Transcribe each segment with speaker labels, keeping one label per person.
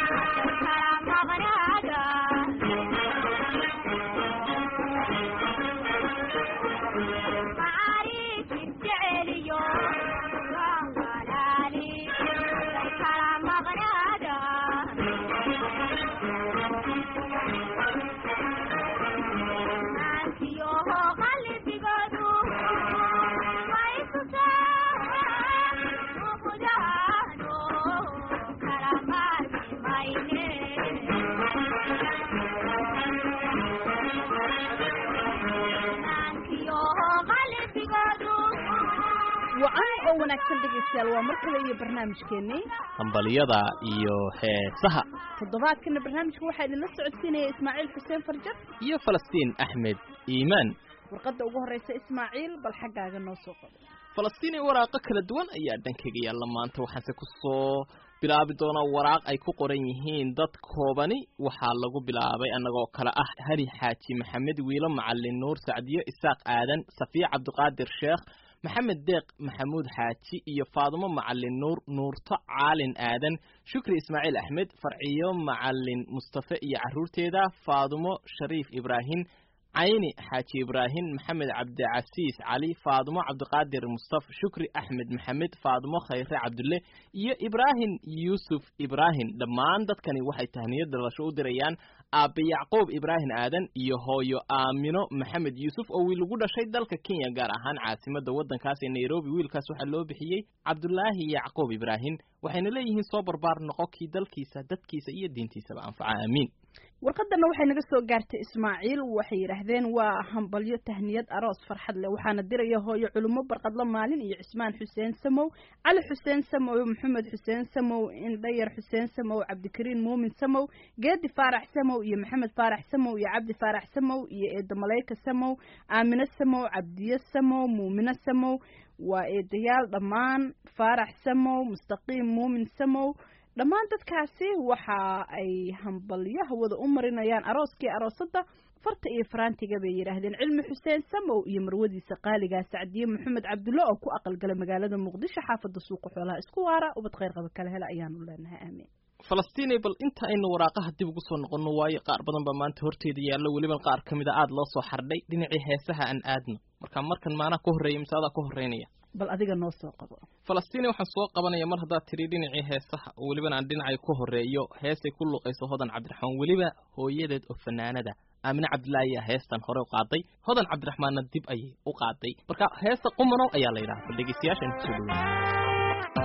Speaker 1: wacan oo wanaagsan dhegaystayaal waa mar kale iyo barnaamijkeennii
Speaker 2: hambaliyada iyo heesaha
Speaker 1: toddobaadkana barnaamijka waxaa idinla socodsiinaya ismaaciil xuseen farjar
Speaker 2: iyo falastiin axmed iimaan
Speaker 1: warqadda ugu horreysa ismaaciil bal xaggaaga noo soo qodo
Speaker 2: falastiin iyo waraaqo kala duwan ayaa dhankayga yaalla maanta waxaanse ku soo bilaabi doonaa waraaq ay ku qoran yihiin dad koobani waxaa lagu bilaabay annagoo kale ah hari xaaji maxamed wiilo macalin nuur sacdiyo isaaq aadan safiya cabdiqaadir sheekh maxamed deeq maxamuud xaaji iyo faadumo macalin nuur nuurto caalin aadan shukri ismaaciil axmed farciyo macalin mustafe iyo carruurteeda faadumo shariif ibraahim cayni xaaji ibraahim maxamed cabdicasiis cali faadumo cabdiqaadir mustaf shukri axmed maxamed faadumo khayre cabdulle iyo ibraahim yuusuf ibraahim dhammaan dadkani waxay tahniyad dhalasho u dirayaan aabe yacquub ibraahim aadan iyo hooyo aamino maxamed yuusuf oo wiil ugu dhashay dalka kenya gaar ahaan caasimadda waddankaas ee nairobi wiilkaas waxaa loo bixiyey cabdulaahi yacquub ibraahim waxayna leeyihiin soo barbaar noqo kii dalkiisa dadkiisa iyo diintiisaba anfaca aamiin
Speaker 1: warqadana waxay naga soo gaartay ismaaciil waxay yidhaahdeen waa hambalyo tahniyad aroos farxad leh waxaana diraya hooyo culimo barqadlo maalin iyo cismaan xuseen samow cali xuseen samow maxamed xuseen samow indhayar xuseen samow cabdikariin muumin samow geedi faarax samow iyo maxamed faarax samow iyo cabdi faarax samow iyo eedo malayka samow aamino samow cabdiyo samow muumino samow waa eedayaal dhammaan faarax samow mustaqiim muumin samow dhammaan dadkaasi waxa ay hambalyo hawada u marinayaan arooskii aroosadda farta iyo faraantiga bay yidhaahdeen cilmi xuseen samow iyo marwadiisa qaaligaa sacdiye maxamed cabdulle oo ku aqalgala magaalada muqdisho xaafadda suuqa xoolaha isku waara ubad khayr qaba kala hela ayaanu leenahay aamiin
Speaker 2: falastiinay bal inta aynu waraaqaha dib ugu soo noqonno waayo qaar badan baa maanta horteeda yaallo weliba qaar ka mida aada loo soo xardhay dhinacii heesaha aan aadno marka markan maanaa ka horreeya mise adaa ka horreynaya
Speaker 1: bal adiga noo soo qabo
Speaker 2: falastiini waxaan soo qabanaya mar haddaad tiri dhinacii heesaha oo welibana aan dhinacay ku horreeyo heesay ku luuqayso hodan cabdiraxmaan weliba hooyadeed oo fanaanada aamine cabdillaahi ayaa heestan hore u qaaday hodan cabdiraxmaanna dib ayay u qaaday marka heesta qumanow ayaa la yidhaha bal dhegeystayaashan kusoo dhaweyn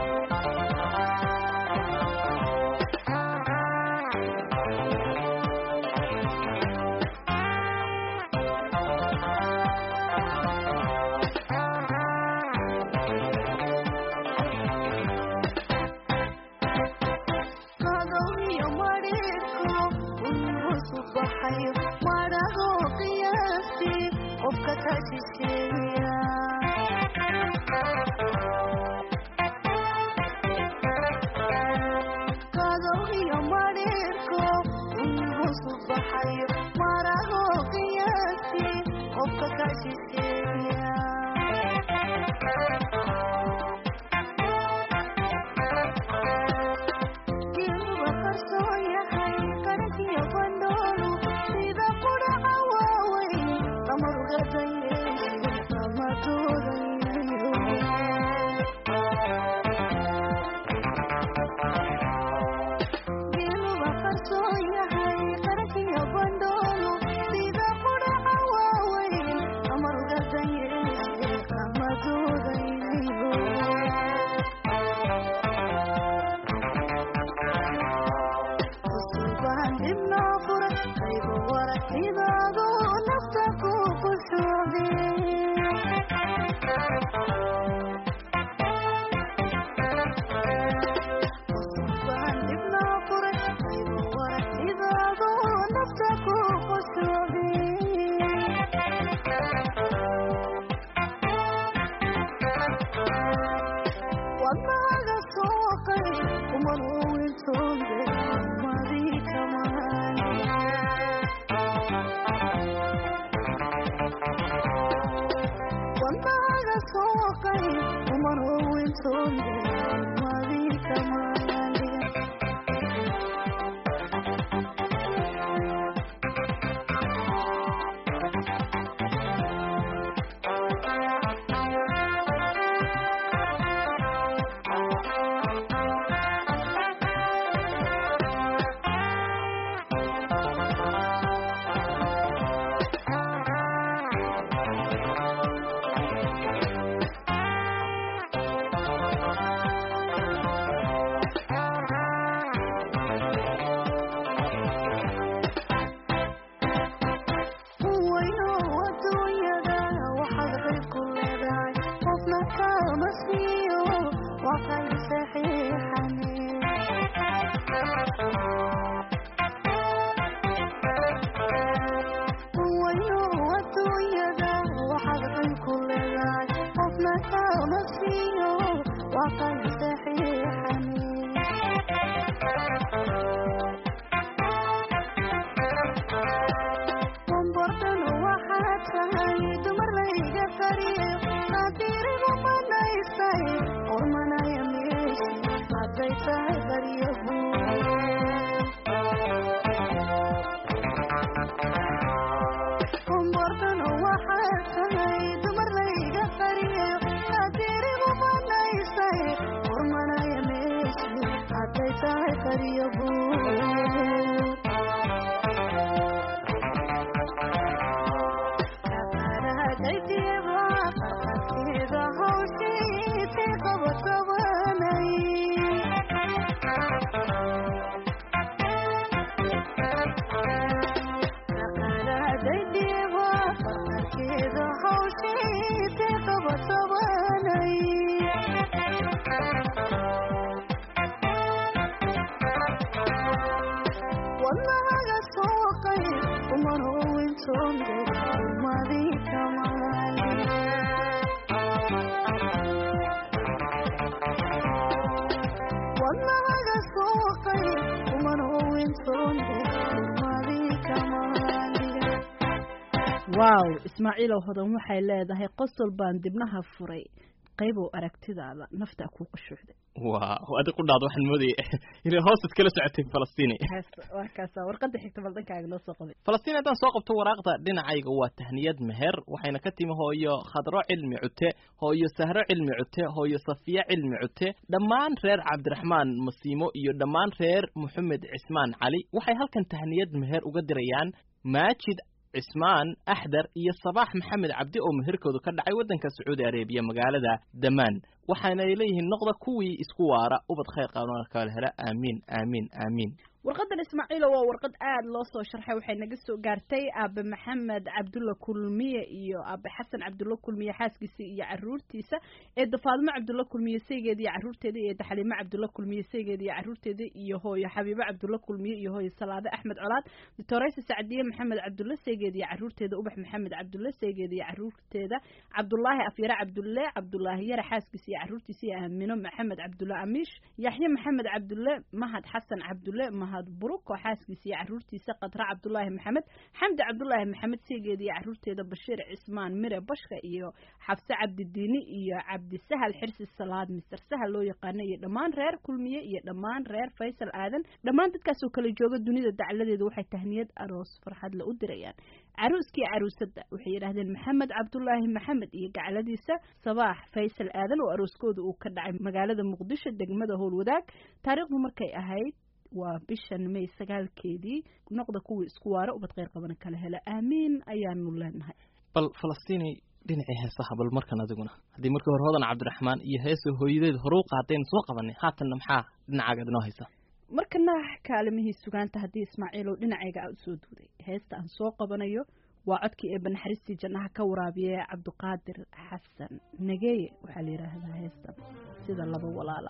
Speaker 1: waaw ismaaciilow hodan waxay leedahay qosol baan dibnaha furay qaybow aragtidaada naftaa kuu qashuucday
Speaker 2: waaw adi qudhaad waxaan moodaya inay hoostaad kala socotay falastiini
Speaker 1: waa kaasa warqada xigta bal dhankaaga noo soo qabay
Speaker 2: falastiin haddaan soo qabto waraaqda dhinacayga waa tahniyad meher waxayna ka timi hooyo khadro cilmi cute hooyo sahro cilmi cute hooyo safiya cilmi cute dhammaan reer cabdiraxmaan masiimo iyo dhammaan reer moxamed cismaan cali waxay halkan tahniyad meher uga dirayaan maajid cismaan axdar iyo sabaax maxamed cabdi oo meherkoodu ka dhacay waddanka sacuudi arabiya magaalada damaan waxaanay leeyihiin noqda kuwii isku waara ubad khayr qaabnana kala hela aamiin aamiin aamiin
Speaker 1: warqadan ismaaciilo waa warqad aada loo soo sharxay waxay naga soo gaartay aabe maxamed cabdulla kulmiye iyo aabe xasan cabdulla kulmiye xaaskiisa iyo caruurtiisa eedda faadimo cabdulla kulmiye saygeeda iyo caruurteeda iyo eedda xaliimo cabdulla kulmiye saygeeda iyo caruurteeda iyo hooyo xabiibo cabdulla kulmiye iyo hooyo salaade axmed colaad doctoraysa sacdiye maxamed cabdulle saygeeda iyo caruurteeda ubax maxamed cabdulle saygeeda iyo caruurteeda cabdulaahi afyare cabdulle cabdulaahi yare xaaskiisa iyo caruurtiisa iyo aamino maxamed cabdulle amiish yaxye maxamed cabdulle mahad xasan cabdulle mahad buruk oo xaaskiisa iyo caruurtiisa qadra cabdulaahi maxamed xamdi cabdulaahi maxamed seegeeda iyo caruurteeda bashiir cismaan mire bashka iyo xabse cabdidiini iyo cabdisahal xirsi salaad mister sahal loo yaqaano iyo dhammaan reer kulmiye iyo dhammaan reer faysal aadan dhammaan dadkaasoo kala jooga dunida dacladeeda waxay tahniyad aroos farxadle u dirayaan caruuskii caruusada waxay yidhaahdeen maxamed cabdulaahi maxamed iyo gacladiisa sabaax faysal aadan oo arooskooda uu ka dhacay magaalada muqdisho degmada howlwadaag taariikhdu markay ahayd waa bishan may sagaalkeedii noqda kuwii isku waara ubad kheyr qabana kala hela aamiin ayaanu leenahay
Speaker 2: bal falastiini dhinacii heesaha bal markan adiguna haddii markii hore hodan cabdiraxmaan iyo heesa hooyadeed horuuqa haddaynu soo qabanay haatanna maxaa dhinacaaga inoo haysa
Speaker 1: markana kaalimihii sugaanta haddii ismaaciilow dhinacayga aa usoo duuday heesta aan soo qabanayo waa codkii eebba naxariistii jannaha ka waraabiye cabdiqaadir xasan nageeye waxaa la yidhaahdaa heestan sida laba walaala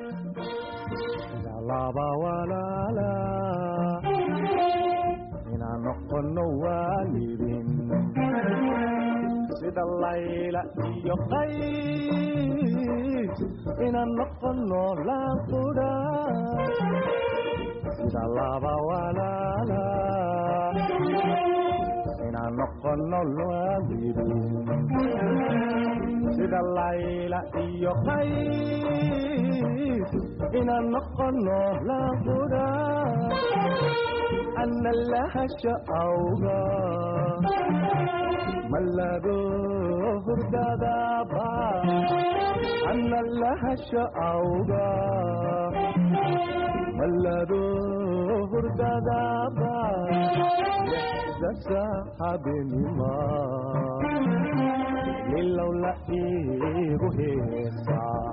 Speaker 3: sida laba walaala inaan noqono waalidin sida layla iyo qays inaan noqono laanqudha sida laba walaala inaan noqono waalidin sida layla iyo qays inaan noqono laanqudha ana lahasha awga malado hurdadaba ana lahasha awga malado hurdadaba dasa habeenima nilow la iigu heesaa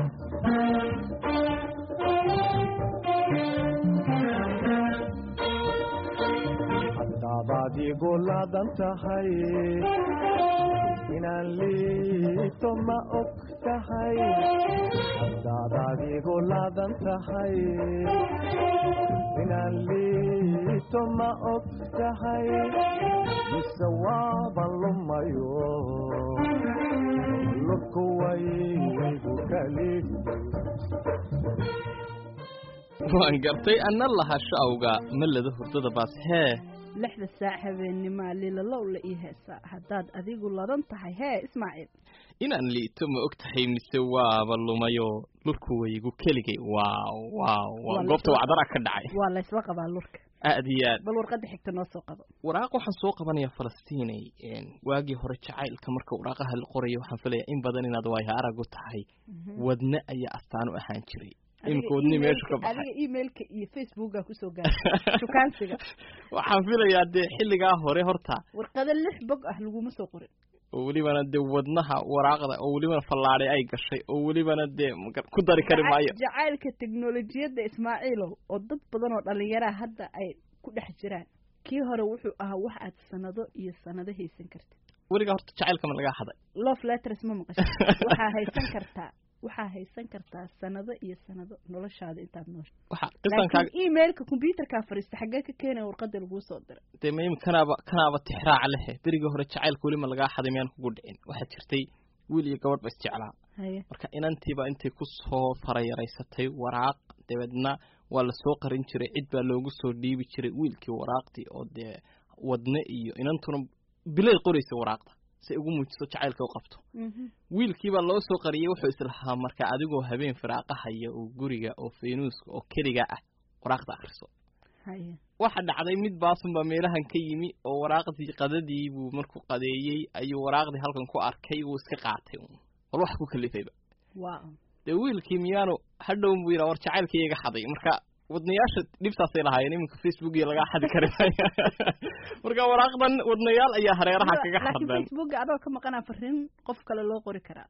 Speaker 3: haddabaad igu laadan tahay inaan liito ma og tahay haddaadaad igu laadan tahay inaan liito ma og tahay mise waaban lumayo lurku waygu kali
Speaker 2: waan gartay anna lahasho awga malada hurdada baas hee
Speaker 1: lixda saac habeenimaa lilalow la ii heesaa haddaad adigu ladan tahay hee ismaaciil
Speaker 2: inaan liito ma og tahay mise waaba lumayo lurku waygu keligay waaw waaw waa
Speaker 1: Waa
Speaker 2: goobta
Speaker 1: la-
Speaker 2: wacdara ka dhacay
Speaker 1: waa laysla qabaa lurka
Speaker 2: aad iyo aad
Speaker 1: bal warqadda xigta noo soo qabo
Speaker 2: waraaq waxaan soo qabanaya falastiinay een, waagii hore jacaylka marka waraaqaha la qorayo waxaan filaya in badan inaad waayo aragu tahay wadne ayaa astaan u ahaan jiray imika wadni meeshu ka baxay
Speaker 1: adiga emailka iyo facebooka kusoo gaaray shukaansiga
Speaker 2: waxaan filayaa dee xilligaa hore horta
Speaker 1: warqado lix bog ah laguma soo qorin
Speaker 2: oo welibana dee wadnaha waraaqda oo welibana fallaadhay ay gashay oo welibana dee magar- ku dari kari maayo
Speaker 1: jacaylka teknolojiyadda ismaaciilow oo dad badan oo dhallinyaraha hadda ay ku dhex jiraan kii hore wuxuu ahaa wax aad sanado iyo sanado haysan kartid
Speaker 2: weligaa horta jacaylka ma lagaa haday
Speaker 1: love letters ma maqasho waxaa haysan kartaa waxaa haysan kartaa sanado iyo sanado noloshaada intaad noosha
Speaker 2: waxa qisankaaga
Speaker 1: laakiin emailka computerkaa fariista xaggee ka keenaya warqada laguu soo diray
Speaker 2: dee ma imi kanaaba kanaaba tixraaca lehe berigii hore jacaylka weli ma lagaa haday miyaan kugu dhicin waxaa jirtay wiil iyo gabadh ba isjeclaa
Speaker 1: haye
Speaker 2: marka inantiiba intay ku soo farayaraysatay waraaq dabeedna waa lasoo qarin jiray cid baa loogu soo dhiibi jiray wiilkii waraaqdii oo dee wadne iyo inantuna bilay qoraysa waraaqda si ugu muujiso jacaylka u qabto
Speaker 1: Mhm.
Speaker 2: wiilkiibaa loo soo qariyey wuxuu islahaa marka adigoo habeen firaaqahaya oo guriga oo faynuuska oo keliga ah waraaqda akhriso
Speaker 1: haye
Speaker 2: waxa dhacday mid baasunbaa meelahan ka yimi oo waraaqdii qadadii buu markuu qadeeyey ayuu waraaqdii halkan ku arkay wuu iska qaatay uun bal wax ku kalifayba
Speaker 1: wow
Speaker 2: dee wiilkii miyaanu hadhown buu yidhaa war jacaylkii iga xaday marka wadnayaasha dhibtaasay lahaayeen iminka facebook iyo lagaa xadi kari maayo marka waraaqdan wadnayaal ayaa hareeraha kaga
Speaker 1: laakiin
Speaker 2: xardan
Speaker 1: facebooka adoo ka maqanaa fariin qof kale loo qori karaa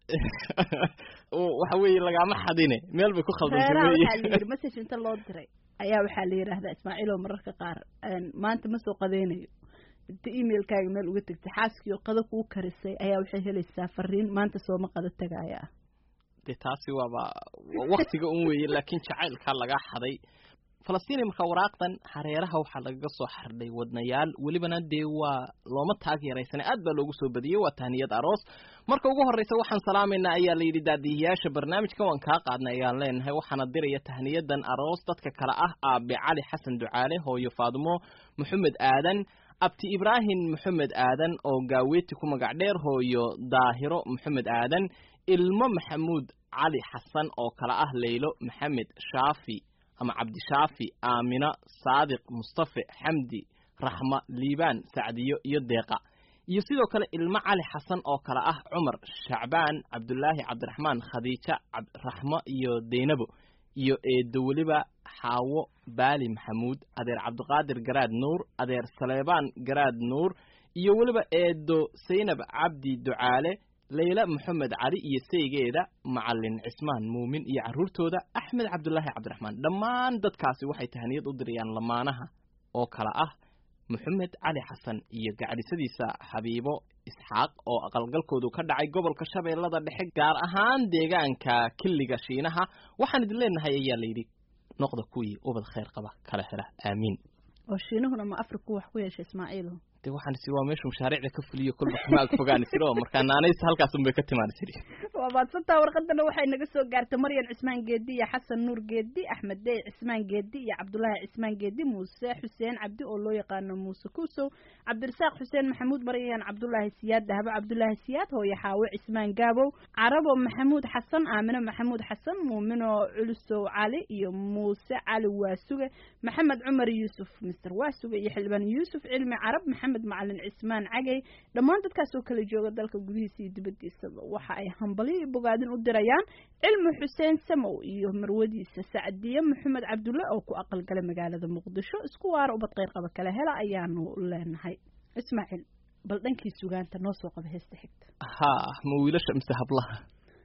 Speaker 2: oo waxa weeye lagaama xadine meel bay ku khaldantay
Speaker 1: reeraha
Speaker 2: weeye
Speaker 1: waxaa la yidhi message inta loo diray ayaa waxaa la yidhaahdaa ismaaciilow mararka qaar een, maanta ma soo qadaynayo inta emailkaaga meel uga tegtay xaaskii oo qado kuu karisay ayaa waxay helaysaa fariin maanta sooma qado tagaaya ah
Speaker 2: dee taasi waaba waktiga un weeye laakiin jacaylkaa lagaa xaday falastiini marka waraaqdan hareeraha waxaa lagaga soo xardhay wadnayaal welibana dee waa looma taag yaraysana aad baa loogu soo badiyey waa tahniyad aroos marka ugu horreysa waxaan salaamaynaa ayaa la yidhi daadihiyaasha barnaamijka waan kaa qaadnay ayaan leenahay waxaana diraya tahniyadan aroos dadka kale ah aabe cali xasan ducaale hooyo faadumo maxamed aadan abti ibraahim maxamed aadan oo gaaweeti ku magac dheer hooyo daahiro maxamed aadan ilmo maxamuud cali xasan oo kale ah leylo maxamed shaafi ama cabdishaafi aamina saadiq mustafe xamdi raxma liibaan sacdiyo iyo deeqa iyo sidoo kale ilmo cali xasan oo kale ah cumar shacbaan cabdulaahi cabdiraxmaan khadiija cabdiraxmo iyo deynabo iyo eedo weliba xaawo baali maxamuud adeer cabdiqaadir garaad nuur adeer saleebaan garaad nuur iyo weliba eedo saynab cabdi ducaale leyla moxamed cali iyo saygeeda macalin cismaan muumin iyo carruurtooda axmed cabdulaahi cabdiraxmaan dhammaan dadkaasi waxay tahaniyad u dirayaan lamaanaha oo kale ah moxamed cali xasan iyo gacdhisadiisa xabiibo isxaaq oo aqalgalkoodu ka dhacay gobolka shabeellada dhexe gaar ahaan deegaanka killiga shiinaha waxaan idin leenahay ayaa layidhi noqda kuwii ubad khayr qaba kala hela aamiin
Speaker 1: oo shiinuhuna ma afriku wax ku yeesha ismaaciilo
Speaker 2: de waxaan isi waa meeshu mashaariicda ka fuliyo kolba kama ag fogaan isiro markaa naanaysa halkaasun bay ka timaan isiri
Speaker 1: waa maadsantaa warqadana waxay naga soo gaartay maryan cismaan geedi iyo xasan nuur geedi axmed dey cismaan geedi iyo cabdulaahi cismaan geedi muuse xuseen cabdi oo loo yaqaano muuse kuusow cabdirasaaq xuseen maxamuud maryan cabdulaahi siyaad dahabo cabdulaahi siyaad hooyo xaawe cismaan gaabow carabo maxamuud xasan aamino maxamuud xasan muumino culusow cali iyo muuse cali waasuge maxamed cumar yuusuf mister waasuge iyo xildhibaan yuusuf cilmi carab maxamed macalin cismaan cagey dhammaan dadkaas oo kala jooga dalka gudihiisa iyo dibadiisaba waxa ay hambalyo iyo bogaadin u dirayaan cilmi xuseen samow iyo marwadiisa sacdiye maxamed cabdulle oo ku aqalgalay magaalada muqdisho isku waara ubad qeyr qaba kala hela ayaanu leenahay ismaaciil bal dhankii sugaanta noo soo qaba heesta xigta
Speaker 2: ha ma wiilasha mise hablaha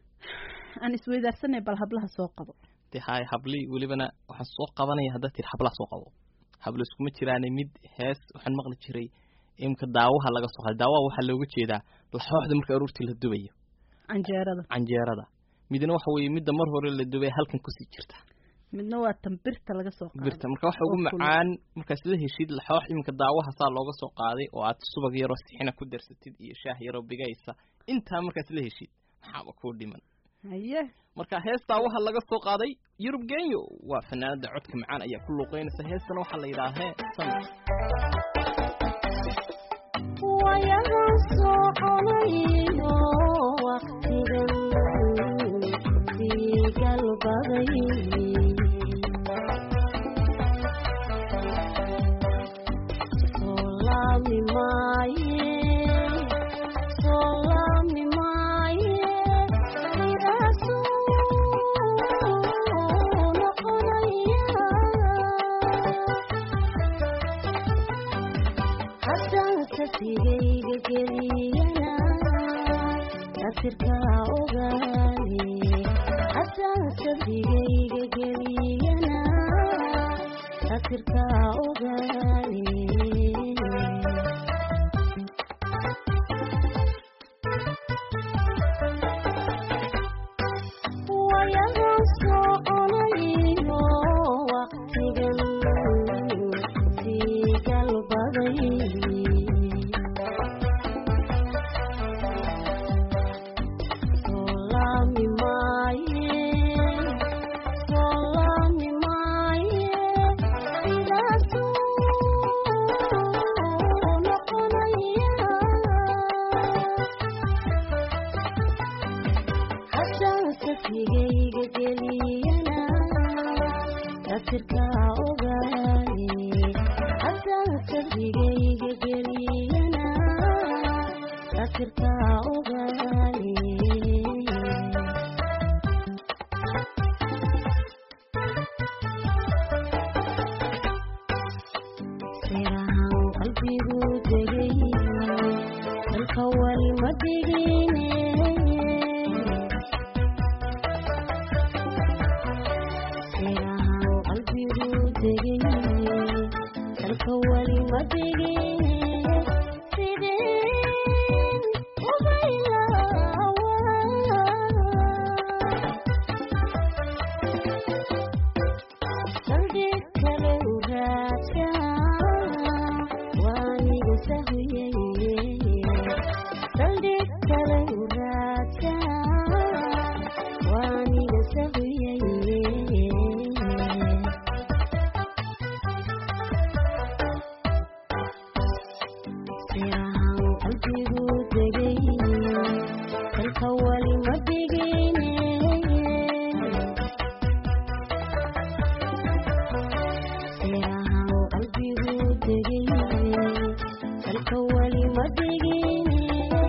Speaker 1: aan isweydaarsanay bal hablaha soo qabo
Speaker 2: de hay hablii welibana waxaan soo qabanaya haddaad tiri hablaha soo qabo hablo iskuma jiraane mid hees waxaan maqli jiray imka daawaha laga soo qaday daawaha waxaa looga jeedaa laxooxda marka aruurtii la dubayo
Speaker 1: canjeerada
Speaker 2: canjeerada midna waxa weeye midda mar hore la dubay halkan kusii jirta
Speaker 1: midna waa tan birta laga soo qaado
Speaker 2: birta marka waxa ugu
Speaker 1: oo kulul.
Speaker 2: macaan markaas la heshid laxoox iminka daawaha saa looga soo qaaday oo aad subag yaroo sixina ku darsatid iyo shaah yaroo bigaysa intaa markaas la heshid maxaaba kuu dhiman
Speaker 1: haye
Speaker 2: marka heestaa waxa laga soo qaaday yurub genyo waa fanaanada codka macaan ayaa ku luuqeynaysa heestana waxaa la yidhaahee samir
Speaker 4: wayahan soconayo waqtigan sii galbaday soo laami maaye soo laami maaye sidaasuu noqonaya haddaan sasigayga geliyana nasirkaa ogaane haddaan sasigayga geliyana nasirkaa ogaane sirahan qalbigu degay dalka wali ma dhigine sirahan qalbigu degay dalka wali ma dhigine sideen ubaylawa saldhig kale u raadsa waaniga sahuyeye saldhig kale u raadsa waaniga sahuyeye sirahan qalbigu degay dalka wali ma dhigine sirahan qalbigu degay dalka wali ma dhigine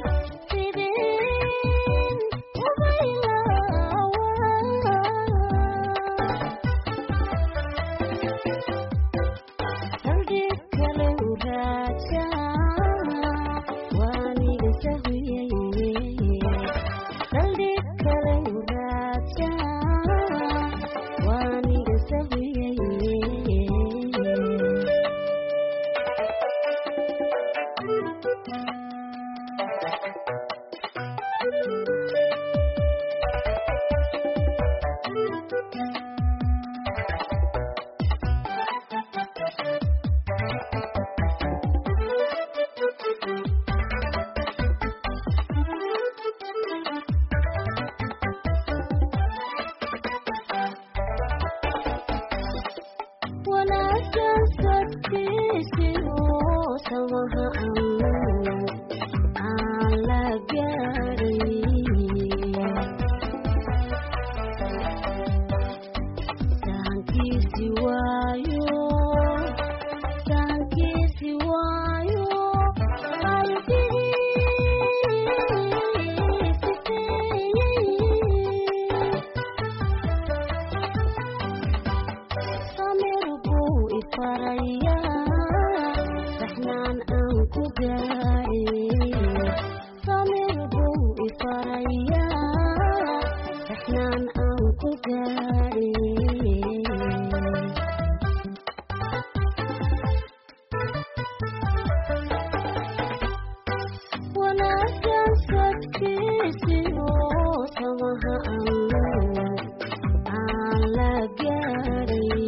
Speaker 4: sideen ubaylawa saldhig kale u raadsa waaniga sahuyeye saldhig kale u raadsa waaniga sahuyeye wanaagsan sadkiisi oo samaha aan la gaaray sahankiisi waayo sahankiisi waayo qalbigiisi samir buu ifarayaa saxnaan aan ku gaadhay samir buu ifarayaa saxnaan aan ku gaadhay wanaagsan sadkiisi oo samaha aan la gaaray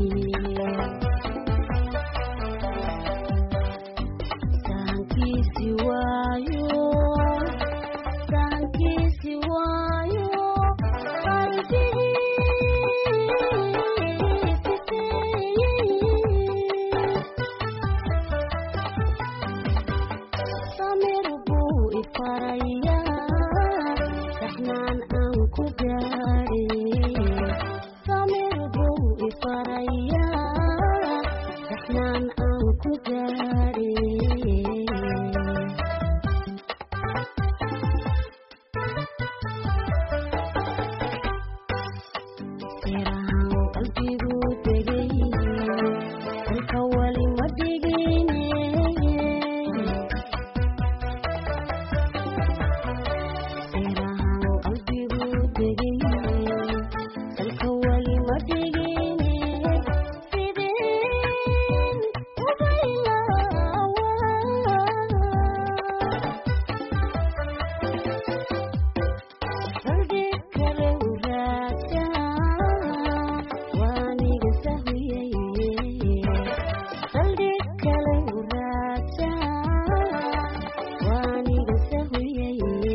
Speaker 4: sahankiisi waayo sahankiisi waayo qalbigiisi samir buu ifarayaa saxnaan aan ku gaadhay samir buu ifarayaa saxnaan aan ku gaadhay sirahan qalbigu degay dalka wali ma dhigine sirahan qalbigu degay dalka wali ma dhigine sideen ubaylawa saldhig kale u raadsa waaniga sahuyeye saldhig kale u raadsa waaniga sahuyeye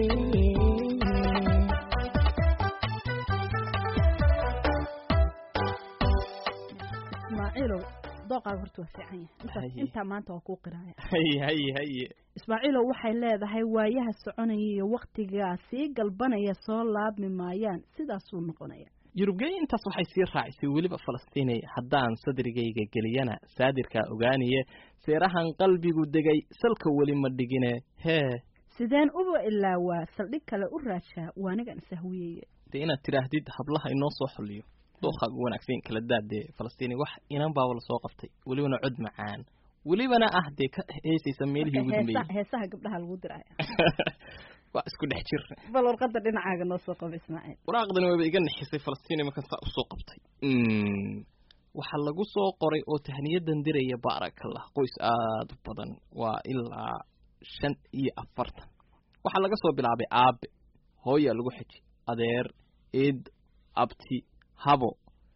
Speaker 1: ismaaciilow dooqaaga horta waa fiican yahay intaas
Speaker 2: Haye.
Speaker 1: intaa maanta waa kuu qiraaya
Speaker 2: haye haye haye
Speaker 1: ismaaciilow waxay leedahay waayaha soconaya iyo waktigaa sii galbanaya soo laabmi maayaan sidaasuu noqonaya
Speaker 2: yurubgey intaas waxay sii raacisay weliba falastiinay haddaan sadrigayga geliyana saadirkaa ogaaniye seerahan qalbigu degay salka weli ma dhigine hee
Speaker 1: sideen uba ilaa waa saldhig kale u raajaa waanigan isahwiyeye
Speaker 2: dee inaad tidhaahdid hablaha inoo soo xoliyo dooqaaga wanaagsan kala daadee falastiini wax inan baaba lasoo qabtay welibana cod macaan welibana ah dee ka heesaysa meelihii ugu
Speaker 1: heesa
Speaker 2: dambeeyey
Speaker 1: heesaha gabdhaha lagu diraya
Speaker 2: waa isku dhex jir
Speaker 1: bal warqada dhinacaaga noo soo qaba ismaaciil
Speaker 2: waraaqdani wayba iga nixisay falastiin imankan saa usoo qabtay Mm. waxaa lagu soo qoray oo tahniyadan diraya baarakallah qoys aada u badan waa ilaa shan iyo afartan waxaa laga soo bilaabay aabe hooyaa lagu xeji adeer eed abti habo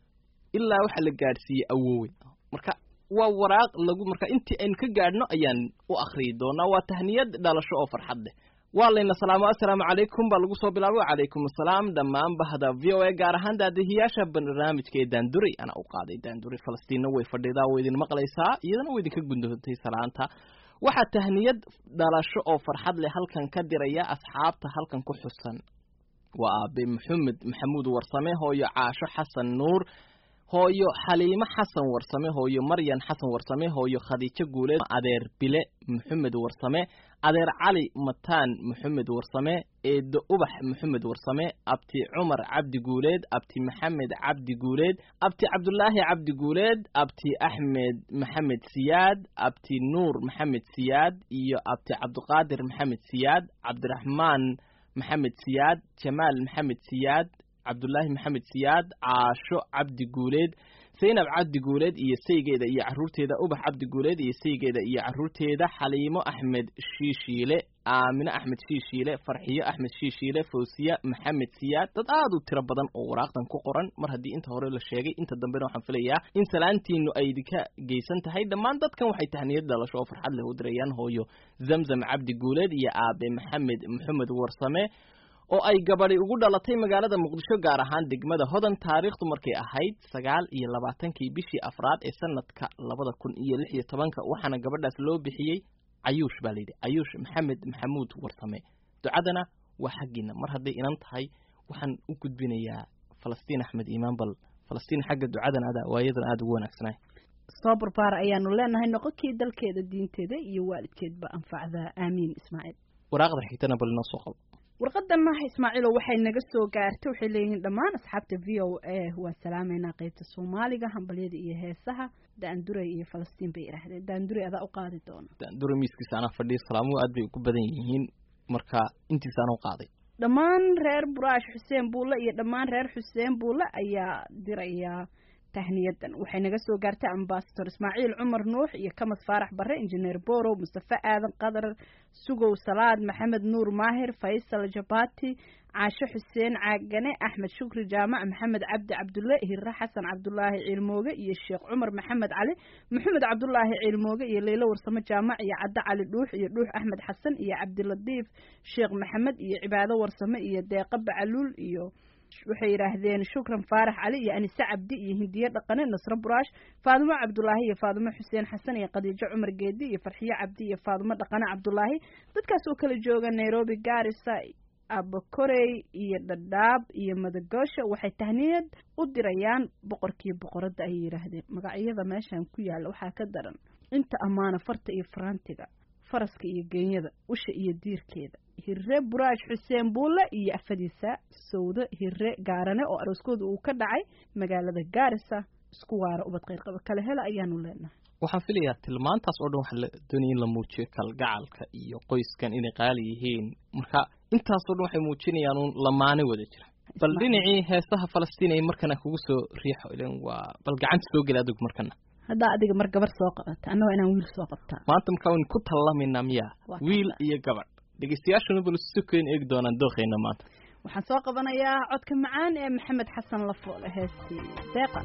Speaker 2: ilaa waxaa la gaadhsiiyey awoowe marka waa waraaq lagu marka intii aynu ka gaadhno ayaan u akhriyi doonaa waa tahniyad dhalasho oo farxad leh waa layna salaamo assalaamu calaykum baa lagu soo bilaabay wacalaykum assalaam dhammaan bahda v o a gaar ahaan daadihiyaasha barnaamijka ee daanduray anaa u qaaday daanduray falastiinna way fadhidaa way idin maqlaysaa iyadana way idinka gundoontay salaanta waxaa tahniyad dhalasho oo farxad leh halkan ka diraya asxaabta halkan ku xusan waa aabe maxamed maxamuud warsame hooyo caasho xasan nuur hooyo xaliimo xasan warsame hooyo maryan xasan warsame hooyo khadiijo guuleed adeer bile maxamed warsame adeer cali mataan maxamed warsame eedo ubax maxamed warsame abti cumar cabdi guuleed abti maxamed cabdi guuleed abti cabdulaahi cabdi guuleed abti axmed maxamed siyaad abti nuur maxamed siyaad iyo abti cabdiqaadir maxamed siyaad cabdiraxmaan maxamed siyaad jamaal maxamed siyaad cabdulaahi maxamed siyaad caasho cabdi guuleed zaynab cabdi guuleed iyo saygeeda iyo caruurteeda ubax cabdi guuleed iyo saygeeda iyo caruurteeda xaliimo axmed shiishiile aamine axmed shiishiile farxiyo axmed shiishiile fawsiya maxamed siyaad dad aad u tiro badan oo waraaqdan ku qoran mar haddii inta hore la sheegay inta dambena waxaan filayaa in salaantiinu ay idinka geysan tahay dhammaan dadkan waxay tahniyad dhalasho oo farxad leh u dirayaan hooyo zamzam cabdi guuleed iyo aabe maxamed maxamed warsame oo ay gabadhi ugu dhalatay magaalada muqdisho gaar ahaan degmada hodan taariikhdu markay ahayd sagaal iyo labaatankii bishii afraad ee sanadka labada kun iyo lix iyo tobanka waxaana gabadhaas loo bixiyey cayuush baa layidhi cayuush maxamed maxamuud warsame ducadana waa xaggiina mar hadday inan tahay waxaan u gudbinayaa falastiin axmed iimaan bal falastiin xagga ducadan ada waayadan aada ugu wanaagsanay
Speaker 1: soo barbaara ayaanu leenahay noqonkii dalkeeda diinteeda iyo waalidkeedba anfacdaa aamiin ismaaciil
Speaker 2: waraaqda xigtana bal inoo soo qabo
Speaker 1: warqadana ismaaciilo waxay naga soo gaartay waxay leeyihiin dhammaan asxaabta v o a waa salaameynaa qeybta soomaaliga hambalyada iyo heesaha daanduray iyo falastiin bay idhaahdeen daanduray adaa u qaadi doona
Speaker 2: dura miiskiisa anaa fadhiya salaamuhu aad bay ugu badan yihiin marka intiisa anaa u qaaday
Speaker 1: dhammaan reer buraash xuseen buulle iyo dhammaan reer xuseen buulle ayaa dirayaa tahniyadan waxay naga soo gaartay ambasador ismaaciil cumar nuux iyo kamas faarax barre injineer borow mustafe aadan qadar sugow salaad maxamed nuur maahir faysal jabati caasho xuseen caagane axmed shukri jaamac maxamed cabdi cabdulle hirre xasan cabdulaahi ciilmooge iyo sheekh cumar maxamed cali maxamed cabdulaahi ciilmooge iyo leylo warsamo jaamac iyo cadde cali dhuux iyo dhuux axmed xasan iyo cabdilatiif sheekh maxamed iyo cibaado warsame iyo deeqa bacaluul iyo waxay yidhaahdeen shukran faarax cali iyo anise cabdi iyo hindiye dhaqane nasro buraash faadimo cabdulaahi iyo faadimo xuseen xasan iyo khadiijo cumar geedi iyo farxiyo cabdi iyo faadimo dhaqane cabdulaahi dadkaas oo kala jooga nairobi gaarisa abakorey iyo dhadhaab iyo madagoosha waxay tahniyad u dirayaan boqorkii boqoradda ayay yidhaahdeen magacyada meeshan ku yaalla waxaa ka daran inta ammaana farta iyo faraantiga faraska iyo geenyada usha iyo diirkeeda hirre buraash xuseen buulle iyo afadiisa sawdo hirre gaarane oo arooskooda uu ka dhacay magaalada gaarisa isku waara ubad qayrqaba kale hela ayaanu leenahay
Speaker 2: waxaan filayaa tilmaantaas oo dhan waxaa la doonaya in la muujiyo kalgacalka iyo qoyskan inay qaali yihiin marka intaasoo dhan waxay muujinayaan uun lamaane wada jira bal dhinacii heesaha falastiin ay markana kugu soo riixo ilan waa bal gacanta soo geli adigu markana
Speaker 1: haddaa adiga mar gabar soo qabata annagoo inaan wiil soo qabtaa
Speaker 2: maanta markaa waynu ku tallamaynaa miyaa
Speaker 1: Waa
Speaker 2: wiil iyo gabadh dhegeystayaashuna bal si keen eegi doonaan dooqeyna maanta
Speaker 1: waxaan soo qabanayaa codka macaan ee maxamed xasan lafoole heestii deeqa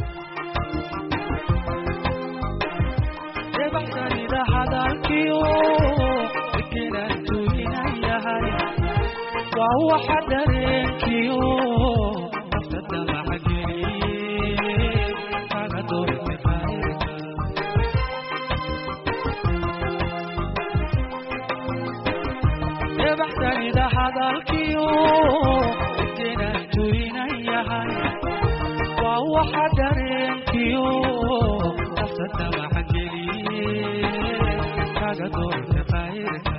Speaker 3: debaxsanida hadalkiyo fikiraan tuulinayahay waa waxa dareenkiyo nafta damaxageliye kaga doorte qayrka debaxsanida hadalkiyo fikiraan tuulinayahay waa waxa dareenkiyo nafta damaxageliye kaga doorte qayrka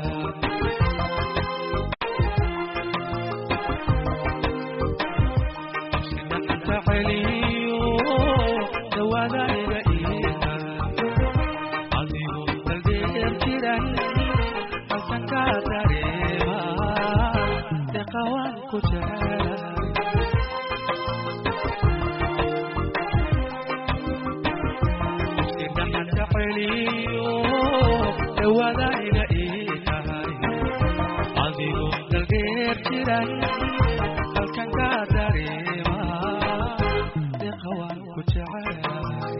Speaker 3: celiyo dhawaadayga iiha adigu jecelahay indhaxanta celiyo dhawaadayga ii tahay adigoo dalgeer jiray halkan ka dareema deeqa waan ku jecelahay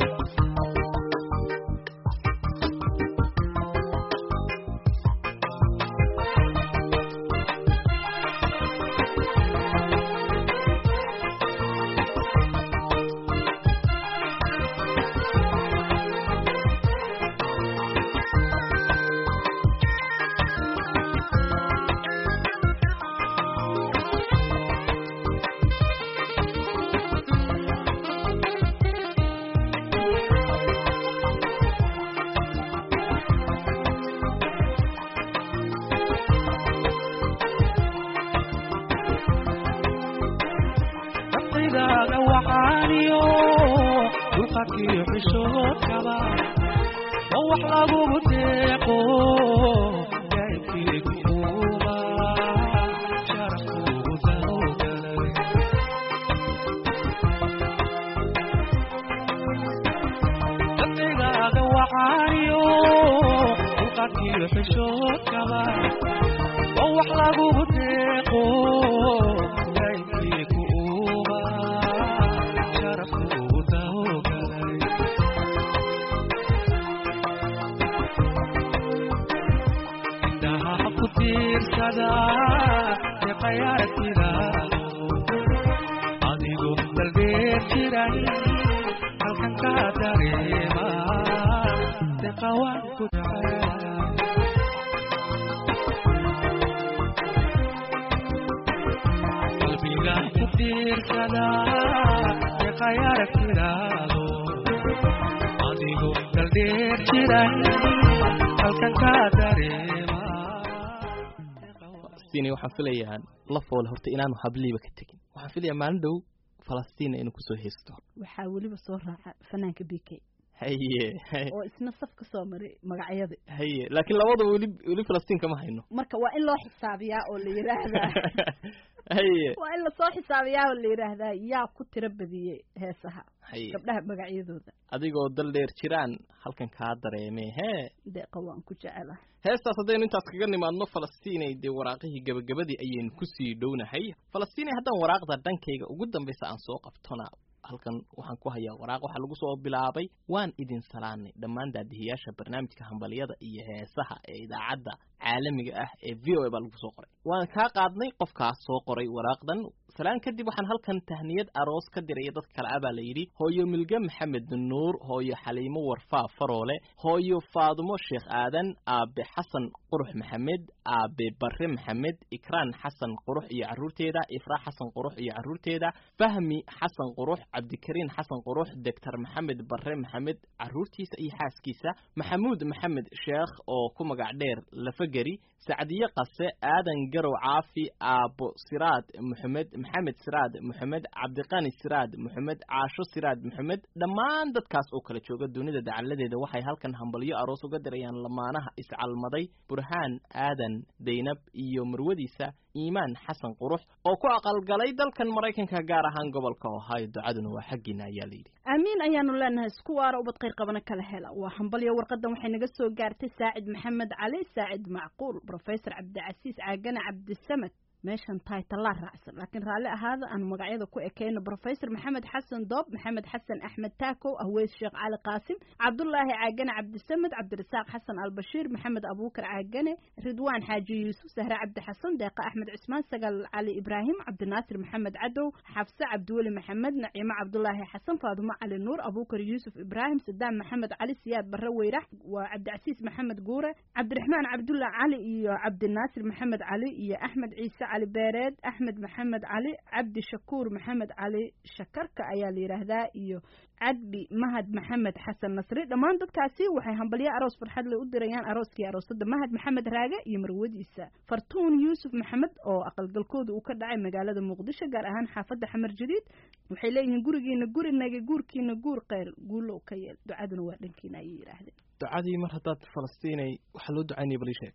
Speaker 3: naftaydaaga waxaaniyo dulqadkiyo xishoodkaba oo wax lagugu deeqo daa'ibkiigu uuma sharafkuugu dawgalay naftaydaaga waxaaniyo dulqadkiyo xishoodkaba oo wax lagugu deeqo daa'ibkiigu uuma sharafkuugu dawgalay indhaha ku tiirsada deqayaartidaado adigu dalbeer jiray halkan ka dareema deqa waan ku jecelahay qalbiga ku tiirsada deqayaartidaado adigu dalbeer jiray halkan ka dareema
Speaker 2: falastiin waxaan filayaa la foole horta inaanu habliiba ka tegin waxaan filayaa maalin dhow falastiin inuu kusoo haysto
Speaker 1: waxaa weliba soo raaca fanaanka b k
Speaker 2: haye haye,
Speaker 1: oo isna saf ka soo maray magacyada
Speaker 2: haye laakiin labada weli weli falastiin kama hayno
Speaker 1: marka waa in loo xisaabiyaa oo la yidhaahdaa
Speaker 2: haye
Speaker 1: waa in lasoo xisaabiyaa oo la yidhaahdaa yaa ku tiro badiyey heesaha
Speaker 2: haye
Speaker 1: gabdhaha magacyadooda
Speaker 2: adigoo dal dheer jiraan halkan kaa dareemee hee
Speaker 1: deeqa waan ku jecelahay
Speaker 2: heestaas haddaynu intaas kaga nimaadno falastiinay dee waraaqihii gebagabadii ayaynu kusii dhownahay falastiinay haddaan waraaqda dhankayga ugu dambaysa aan soo qabtona halkan waxaan ku hayaa waraaq waxaa lagu soo bilaabay waan idin salaanay dhammaan daadihiyaasha barnaamijka hambaliyada iyo heesaha ee idaacadda caalamiga ah ee v o a baa lagu soo qoray waan kaa qaadnay qofkaas soo qoray waraaqdan salaan kadib waxaan halkan tahniyad aroos ka diraya dad kale ah baa la yidhi hooyo milge maxamed nuur hooyo xaliimo warfaa faroole hooyo faadumo sheekh aadan aabe xasan qurux maxamed aabe barre maxamed ikraan xasan qurux iyo carruurteeda ifraa xasan qurux iyo carruurteeda fahmi xasan qurux cabdikariin xasan qurux doctor maxamed barre maxamed carruurtiisa iyo xaaskiisa maxamuud maxamed sheekh oo ku magac dheer lafageri sacdiye qase aadan garow caafi aabo siraad maxamed maxamed siraad maxamed cabdiqani siraad maxamed caasho siraad maxamed dhammaan dadkaas oo kala jooga dunida dacaladeeda waxay halkan hambalyo aroos uga dirayaan lamaanaha iscalmaday burhaan aadan daynab iyo marwadiisa iimaan xasan qurux oo ku aqalgalay dalkan maraykanka gaar ahaan gobolka ohio ducaduna waa xaggiina ayaa layidhi
Speaker 1: aamiin ayaanu leenahay isku waara ubad khayr qabana kala hela waa hambalyo warqadan waxay naga soo gaartay saacid maxamed cali saacid macquul professor cabdicasiis caagane cabdisamed meeshan taytalaa raacsan laakiin raalli ahaada aanu magacyada ku ekeyno professor maxamed xasan doob maxamed xasan axmed taakow ahweys sheekh cali qaasim cabdulaahi caagane cabdisamed cabdirasaaq xasan albashiir maxamed abuukar caagane ridwaan xaaji yuusuf sahre cabdi xasan deeqa axmed cismaan sagal cali ibraahim cabdinaasir maxamed cadow xafse cabdiweli maxamed naciimo cabdulaahi xasan faadumo cali nuur abuukar yuusuf ibraahim sadaam maxamed cali siyaad barre weyrax waa cabdicasiis maxamed guure cabdiraxmaan cabdulla cali iyo cabdinaasir maxamed cali iyo axmed ciise cali beereed axmed maxamed cali cabdi shakuur maxamed cali shakarka ayaa la yidhaahdaa iyo cadbi mahad maxamed xasan nasri dhammaan dadkaasi waxay hambalyo aroos farxad le u dirayaan arooskii aroosada mahad maxamed raage iyo marwadiisa fartuun yuusuf maxamed oo aqalgalkooda uu ka dhacay magaalada muqdisho gaar ahaan xaafadda xamar jadiid waxay leeyihiin gurigiina gurinaga guurkiina guur kheyr guulow ka yeel ducaduna waa dhankiina ayay yidhaahdeen
Speaker 2: ducadii mar haddaad falastiinay waxaa loo ducaynaya bal ii sheeg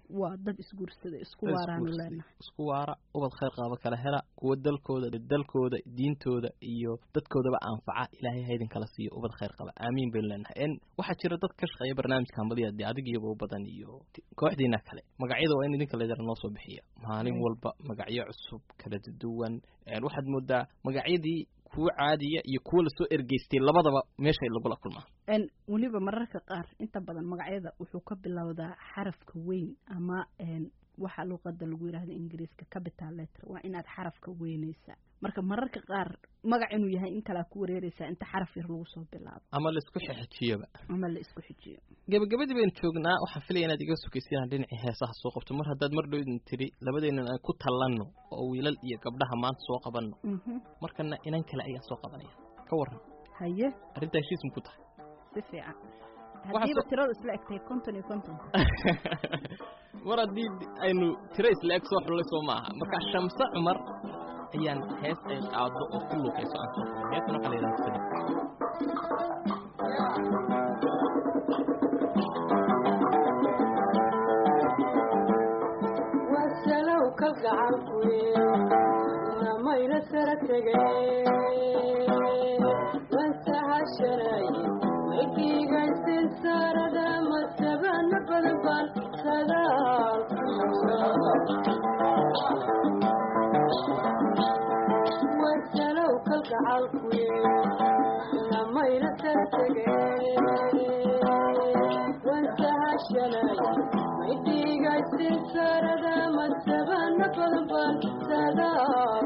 Speaker 1: waa dad isguursada isku
Speaker 2: Dad
Speaker 1: waaraanu
Speaker 2: isguursaday.
Speaker 1: leenahay
Speaker 2: isku waara ubad khayr qaaba kala hela kuwa dalkooda dalkooda diintooda iyo dadkoodaba anfaca ilaahay ha idin kala siiyo ubad khayr qaba aamiin baynu leenahay en waxaa jira dad ka shaqeeya barnaamijka hambaliya dee adig iyaba u badan iyo t- kooxdiina kale magacyada waa in idinka leedara noo soo bixiya maalin
Speaker 1: Right.
Speaker 2: walba magacyo cusub kala duwan En waxaad moodaa magacyadii kuwa caadiya iyo kuwa lasoo ergeystay labadaba meeshay lagula kulmaa
Speaker 1: En weliba mararka qaar inta badan magacyada wuxuu ka bilowdaa xarafka weyn ama en waxa luqada lagu yidhaahdo ingiriiska capital letter waa inaad xarafka weynaysaa marka mararka qaar magac inuu yahay in kalea ku wareereysaa inta xaraf yar lagu soo bilaabo
Speaker 2: ama laisku xexijiyoba
Speaker 1: ama la isku xijiyo
Speaker 2: gabagabadii baynu joognaa waxaan filaya inaad iga sokaysiinaan dhinacii heesaha soo qabto mar haddaad mar dhow idin tiri labadeennan aan ku tallanno oo wiilal iyo gabdhaha maanta soo qabanno
Speaker 1: Mhm.
Speaker 2: markana inan kale ayaan soo qabanaya ka waran
Speaker 1: haye
Speaker 2: arrintaa heshiis ma ku tahay
Speaker 1: si fiican
Speaker 2: Waxaa
Speaker 1: haddiiba
Speaker 2: soo-
Speaker 1: tirada isla egtahay konton iyo konton
Speaker 2: mar haddii aynu tiro isla eg soo xullay soo maaha marka shamse cumar ayaan hees ay qaado oo ku luuqayso aan soo qaban heestan waxaa la yidhaha sida
Speaker 5: wasalow kalgacalkuye namayna sara tegay wansahashanay maydiigaysin saarada masabana badan baan sadaal wasalow kalgacalkuye namayna sara tegay wansahashanay maydiigaysin saarada masabana badan baan sadaal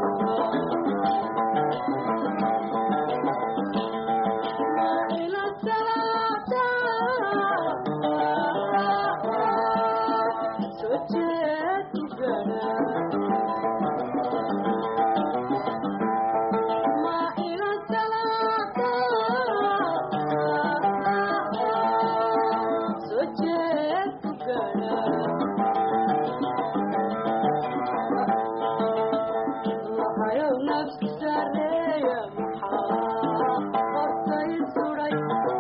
Speaker 5: nafsi sareeya maxaa hortay suray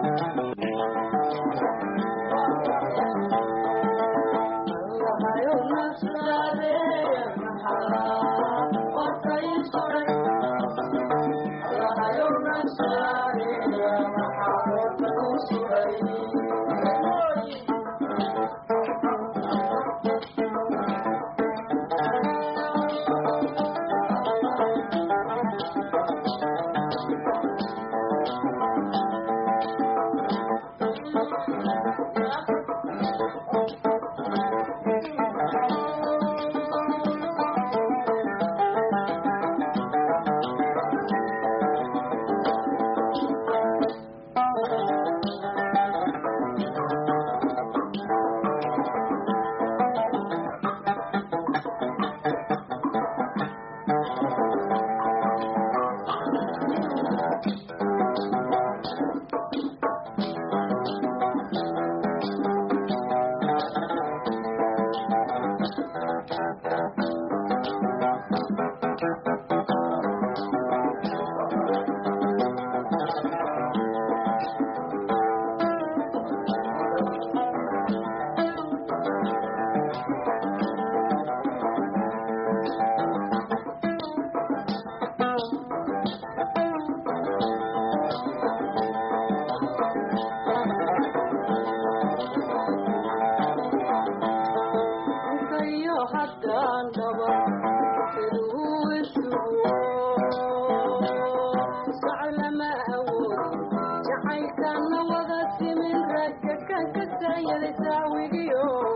Speaker 5: inkayo haddaan dhaba siduu isugu soclama awoodin jacaylkana wada simin ragga kan ka saayada saawigiyo